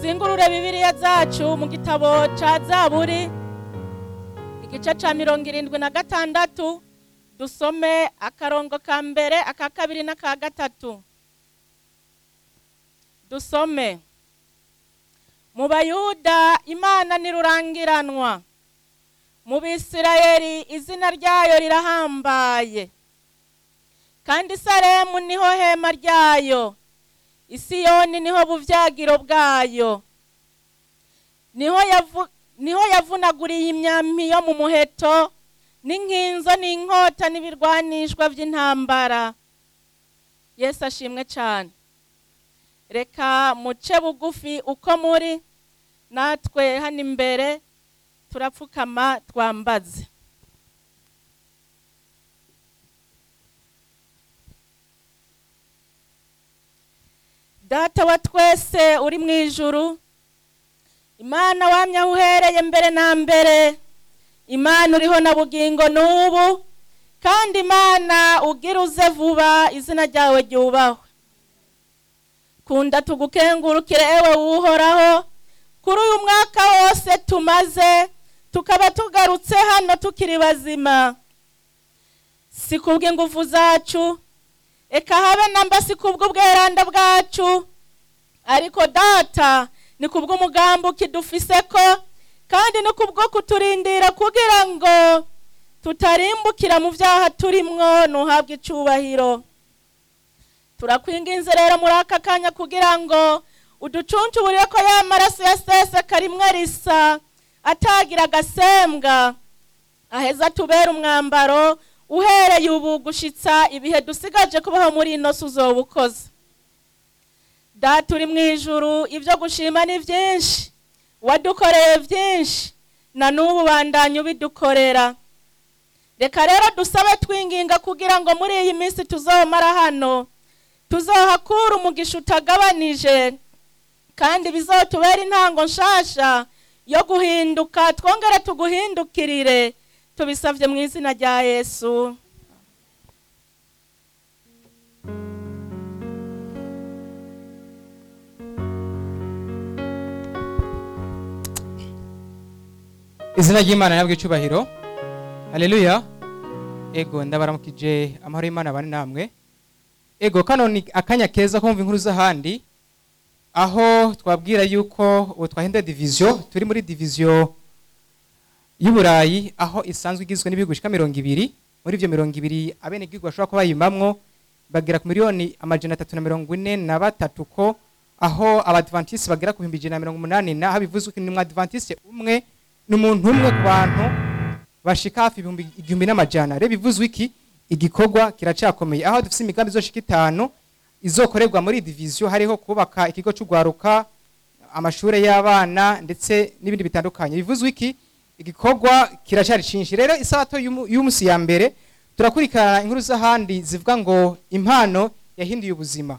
tuzingurure bibiliya zacu mu gitabo ca zaburi igice ca mirongo irindwi na gatandatu dusome akarongo ka mbere aka kabiri n'aka gatatu dusome mu bayuda imana nirurangiranwa mu bisirayeli izina ryayo rirahambaye kandi salemu niho hema ryayo isiyoni niho buvyagiro bwayo niho yavu, niho yavunaguriye imyampi yo mu muheto n'inkinzo n'inkota n'ibirwanishwa by'intambara yesu ashimwe cyane reka muce bugufi uko muri natwe hano imbere turapfukama twambaze data wa twese uri mu ijuru imana wamye aho uhereye mbere na mbere imana uriho na bugingo n'ubu kandi imana ugira uze vuba izina ryawe ryubahwe kunda tugukengurukire ewe wuhoraho kuri uyu mwaka wose tumaze tukaba tugarutse hano tukiri bazima si kubw'ingufu zacu eka habe namba si kubw'ubweranda bwacu ariko data ni kubw'umugambi ukidufise ko kandi ni kubwo kuturindira kugira ngo tutarimbukira mu byaha turimwo ntuhabwe icubahiro turakwinginze rero muri aka kanya kugira ngo uducuncuburire ko ya maraso yaseseka rimwe risa atagira agasembwa aheza tubera umwambaro uhereye ubu gushitsa ibihe dusigaje kubaho muri ino si uzoba ukoze data uri mu ijuru ibyo gushima ni byinshi wadukoreye byinshi na n'ubu bandanya ubidukorera reka rero dusabe twinginga kugira ngo muri iyi minsi tuzomara hano tuzohakura umugisha utagabanije kandi bizotubera intango nshasha yo guhinduka twongere tuguhindukirire tubisabye mu izina rya yesu izina ry'imana nabwo icubahiro haleluya ego ndabaramukije amahoro y'imana bane namwe ego kano ni akanya keza kumva inkuru z'ahandi aho twabwira yuko ubu twahinduye diviziyo turi muri diviziyo y'uburayi aho isanzwe igizwe n'ibihugu bishika mirongo ibiri muri ivyo mirongo ibiri abenegihugu bashobora kuba bayimamwo bagera ku miliyoni amajana atatu na mirongo ine na batatu ko aho abadventiste bagera ku bihumbi ijana na mirongo umunani na aho bivuzwe ko ni umwadventiste umwe ni umuntu umwe ku bantu bashika hafi ibihumbi igihumbi n'amajana rero bivuzwe iki igikorwa kiracakomeye aho dufite imigambi izoshika itanu izokorerwa muri diviziyo hariho kubaka ikigo cy'ugwaruka amashuri y'abana ndetse n'ibindi bitandukanye bivuzwe iki igikorwa kiracari cinshi rero isabato y'umu- y'umunsi ya mbere turakurikirana inkuru z'ahandi zivuga ngo impano yahinduye ubuzima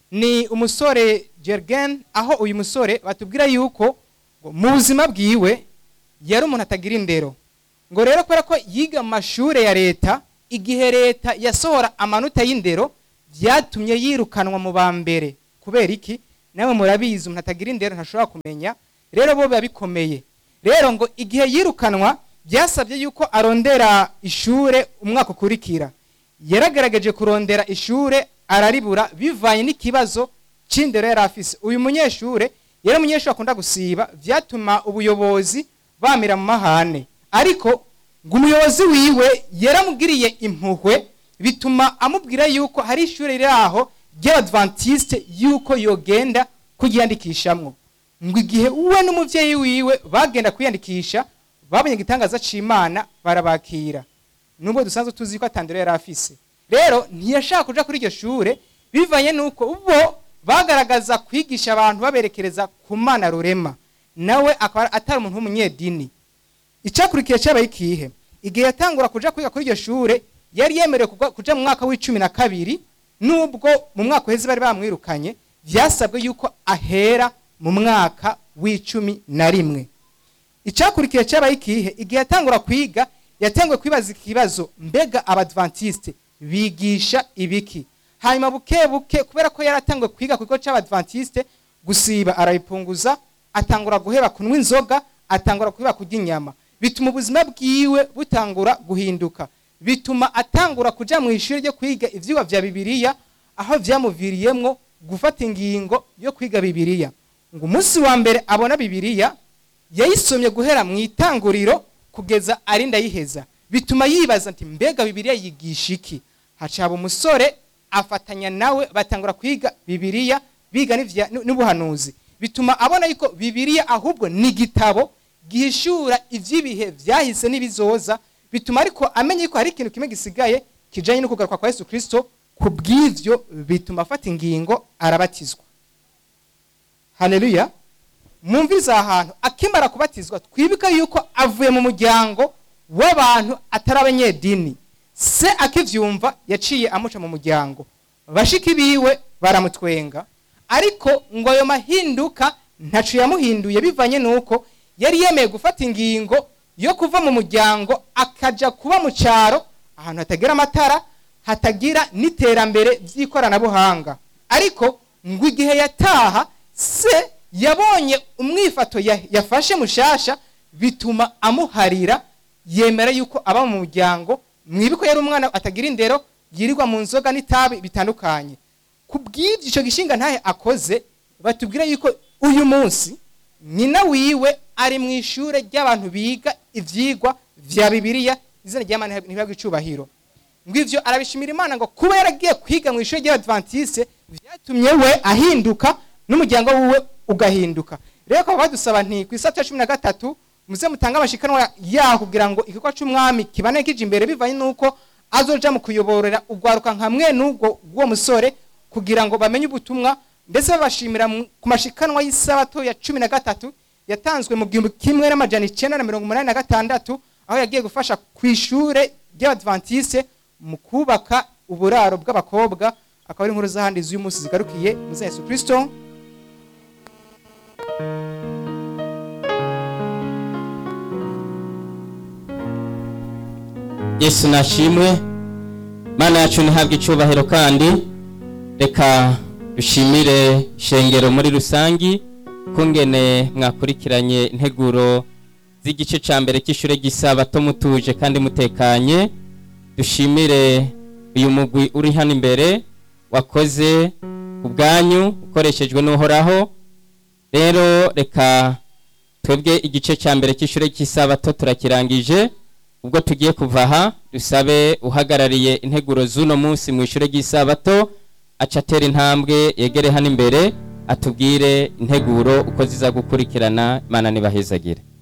ni umusore jergen aho uyu musore batubwira yuko ngo mu buzima bwiwe yari umuntu atagira indero ngo rero kubera ko yiga mu mashuri ya leta igihe leta yasohora amanota y'indero byatumye yirukanwa mu ba mbere kubera iki nawe murabizi umuntu atagira indero ntashobora kumenya rero bo biba bikomeye rero ngo igihe yirukanwa byasabye yuko arondera ishure umwaka ukurikira yaragaragaje kurondera ishure araribura bivanye n'ikibazo c'indero yari afise uyu munyeshure yari umunyeshure akunda gusiba vyatuma ubuyobozi bamira mu mahane ariko ngo umuyobozi wiwe yaramugiriye impuhwe bituma amubwira yuko hari ishure riri aho ry'abadventiste yuko yogenda kugiyandikishamwo ngo igihe we n'umuvyeyi wiwe bagenda kwiyandikisha babonye igitangaza c'imana barabakira nubwo dusanzwe tuzi ko atandero yari afise rero ntiyashaka kuja kuri iryo shure bivanye nuko bo bagaragaza kwigisha abantu baberekereza ku mana rurema nawe akaba atari umuntu w'umunyedini icakurikiye cyabaye ikihe igihe yatangura kuja kwiga kuri iryo shure yari yemerewe kugwa- kuja mu mwaka w'icumi na kabiri nubwo mu mwaka uheze bari bamwirukanye vyasabwe yuko ahera mu mwaka w'icumi na rimwe icakurikiye cyabaye ikihe igihe yatangura kwiga yatanguye kwibaza ikibazo mbega abadventiste bigisha ibiki hanyuma buke buke kubera ko yaratanguye kwiga ku kigo cy'abadventiste gusiba arabipunguza atangura guheba kunywa inzoga atangura guheba kurya inyama bituma ubuzima bwiwe butangura guhinduka bituma atangura kuja mu ishuri ryo kwiga ivyigwa vya bibiliya aho vyamuviriyemwo gufata ingingo yo kwiga bibiliya ngo umunsi wa mbere abona bibiliya yayisomye guhera mu itanguriro kugeza arinda yiheza bituma yibaza ati mbega bibiliya yigisha iki hacaba umusore afatanya nawe batangura kwiga bibiliya biga n'ivya- n'ubuhanuzi bituma abona yuko bibiliya ahubwo ni igitabo gihishura ivy'ibihe vyahise n'ibizoza bituma ariko amenya yuko hari ikintu kimwe gisigaye kijanye no kugaruka kwa yesu kristo ku bw'ivyo bituma afata ingingo arabatizwa haleluya mwumvirize aha hantu akimara kubatizwa twibuke yuko avuye mu muryango w'abantu atari abanyedini se akivyumva yaciye amuca mu muryango bashiki biwe baramutwenga ariko ngo ayo mahinduka ntaco yamuhinduye bivanye nuko yari yemeye gufata ingingo yo kuva mu muryango akaja kuba mu cyaro ahantu hatagira amatara hatagira n'iterambere ry'ikoranabuhanga ariko ngo igihe yataha se yabonye umwifato ya- yafashe mushasha bituma amuharira yemera yuko aba mu muryango mwibuko yari umwana atagira indero yirirwa mu nzoga n'itabi bitandukanye ku bw'ibyo icyo gishinga ntahe akoze batubwira yuko uyu munsi nyina wiwe ari mu ishure ry'abantu biga ivyigwa vya bibiliya izina ry'imana ntibagwe icubahiro ngo ivyo arabishimira imana ngo kuba yaragiye kwiga mu ishuri ry'abadventiste vyatumye we ahinduka n'umuryango wiwe ugahinduka rero ko badusaba nti ku isaha cumi na gatatu muze mutange amashikanwa yaho kugira ngo igikorwa c'umwami kibane kije imbere bivanye n'uko azoja mu kuyoborera ugwaruka nka mwe n'ubwo bw'uwo musore kugira ngo bamenye ubutumwa mbese babashimira mu- ku mashikanwa y'isabato ya cumi na gatatu yatanzwe mu gihumbi kimwe n'amajana icenda na mirongo umunani na gatandatu aho yagiye gufasha ku ishure ry'abadventiste mu kubaka uburaro bw'abakobwa akaba ari inkuru z'ahandi z'uyu munsi zigarukiye muze yesu kristo yesu nashimwe mana yacu ntihabwe icyubahiro kandi reka dushimire shengero muri rusangi kungene mwakurikiranye integuro z'igice cya mbere cy'ishure ry'isabato mutuje kandi mutekanye dushimire uyu mugwi uri hano imbere wakoze ku bwanyu ukoreshejwe n'uhoraho rero reka twebwe igice cya mbere cy'ishure cy'isabato turakirangije ubwo tugiye kuva aha dusabe uhagarariye integuro z'uno munsi mu ishure ry'isabato aca atera intambwe yegere hano imbere atubwire integuro uko ziza gukurikirana imana nibahezagire